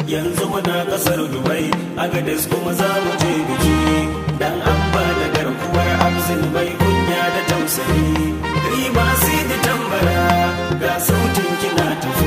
yanzu muna kasar dubai agadis kuma za mu je biki dan an ba da garkuwar abzin bai kunya da tausayi riba sai da tambara ga sautin kina tafi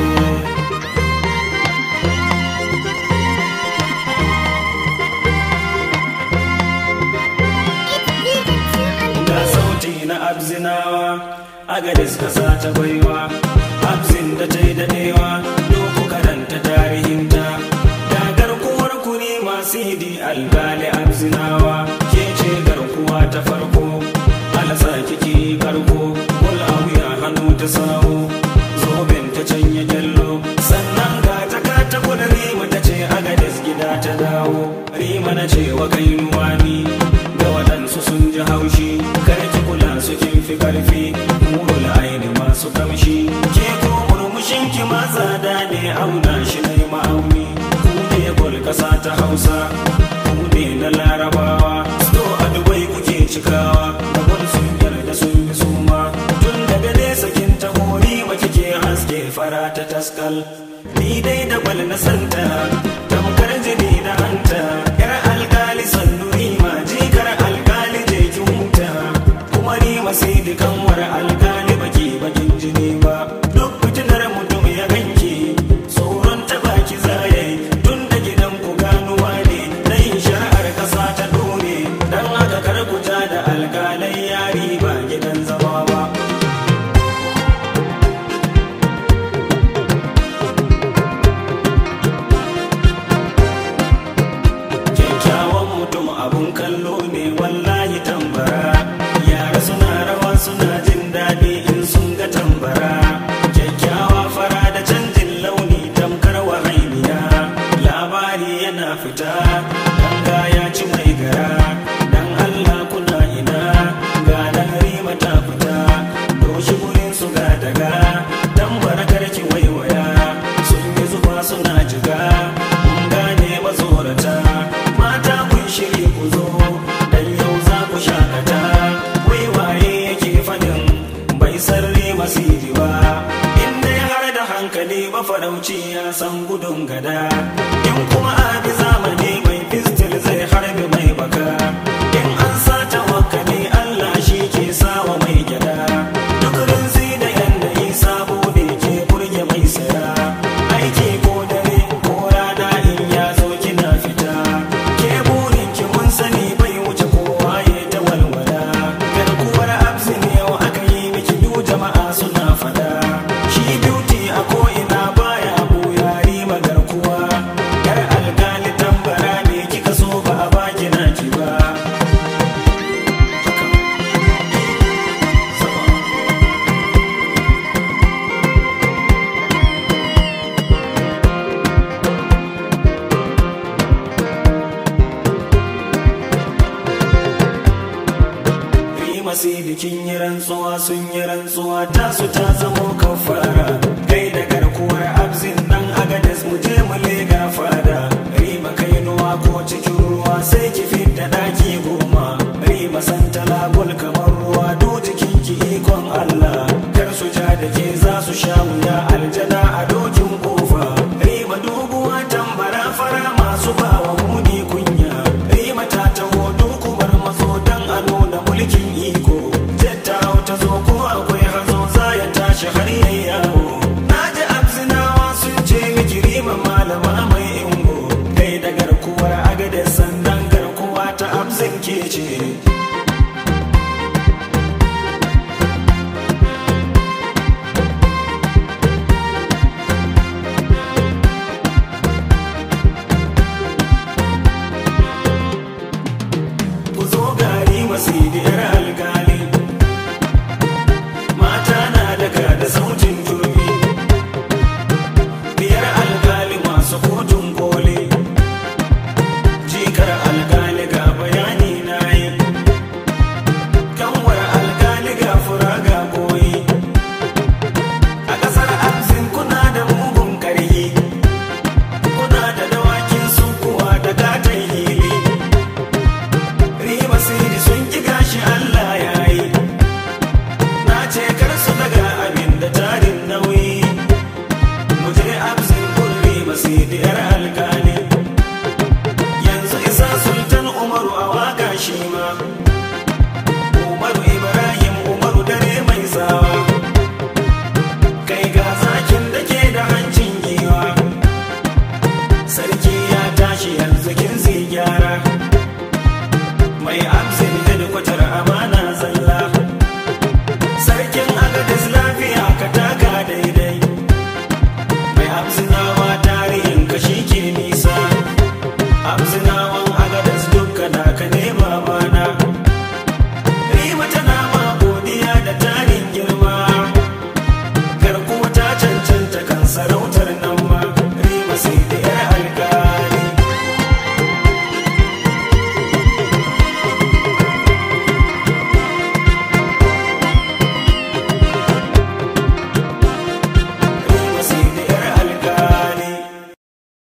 ga sauti na abzinawa agadis kasa ta baiwa abzin da ta yi daɗewa doku karanta tarihinta da garkuwar ku ne masu hidi algali abzinawa ke ce garkuwa ta farko alasa kiki karko wal wuya hannu ta sawo zoben ta canya gyallo sannan ga ta kata kula rima ta ce agadis gida ta dawo rima na ce wa kai nuwani da waɗansu sun ji haushi karki kula su kin fi karfi murul aini masu kamshi ke ko murmushin ki ma tsada ne auna shi na ma'auni ku ne gol kasa ta hausa ku ne na larabawa sto a dubai kuke cikawa da gol sun yarda sun bi suma tun daga nesa kin ta hori ma kike haske fara ta taskal ni dai da gwal na santa tamkar jini da hanta yar alkali sannu rima jikar alkali je ki huta kuma rima sai da kanwar alkali baki bakin jini ba duk fitinar mutum ya ganki tsoron ta baki zaye tun da gidan ku ganuwa ne na yin shari'ar kasa ta dore dan haka kar ku ja da alkalai yari ba gidan zama ba kyakkyawan mutum abun kallo ne wallahi tambara yara suna rawa suna jin daɗi in sun ga tambara kyakkyawa fara da canjin launi tamkar wahainiya labari yana fita ganga ya ci mai gara dan allah kuna ina ga rima ta fita doshi gurin su ga daga tambara karki waiwaya sun yi zuba suna jiga mun gane mazorata mata kun shiri ku zo dan yau za ku shakata wai waye yake fadin bai sarri masiri ba in dai har da hankali mafarauci ya san gudun gada in kuma abi zamani mai fistil zai harbi mai baka in an sata wakali allah shi ke sawa mai gyada duk rinsi da yanayi sabo ne ke burge mai saya aiki ko dare ko rana in ya zo kina fita ke burin ki mun sani bai wuce kowa ya ta walwala garkuwar absin yau aka yi miki du jama'a suna fada shi beauty a ko ina baya buyari magarkuwa yar alkali tambara ne kika so ba a baki naki ba Rima sai bikin yi rantsuwa sun yi rantsuwa tasu ta zamo kafara kai da garkuwar abzin nan agadas mu je mu lega fada Rima kai nuwa ko cikin ruwa sai ki fidda daki goma Rima santala gol kamar ruwa do jikin ki ikon Allah kar su ja da ke za su sha wuya aljana a dokin kofa Rima doguwa tambara fara masu bawa muni kunya Rima ta taho dukumar maso dan a nuna mulkin iko Jetta ta zo ko akwai hazo za ya tashi har yayi yawo Na ji abzinawa sun ce miki rima malama mai ingo Kai da garkuwar agade sandan garkuwa ta abzin ke ce